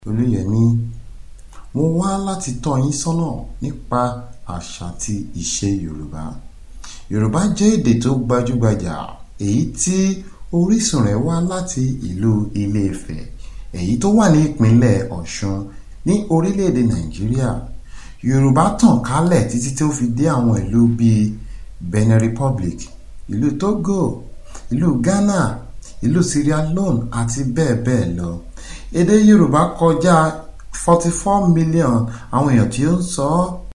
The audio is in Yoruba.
olùyẹmi mo wá láti tọ́ yín sọ́nà nípa àṣà àti ìṣe yorùbá yorùbá jẹ́ èdè tó gbajúgbajà èyí tí orísun rẹ̀ wá láti ìlú ilé-ifẹ̀ èyí tó wà ní ìpínlẹ̀ ọ̀ṣun ní orílẹ̀-èdè nàìjíríà yorùbá tàn kálẹ̀ títí tí ó fi dé àwọn ìlú bíi benin republic ìlú togo ìlú ghana ìlú sierra leone àti bẹ́ẹ̀ bẹ́ẹ̀ lọ èdè yorùbá kọjá 44 million àwọn èèyàn tí ó ń sọ ọ́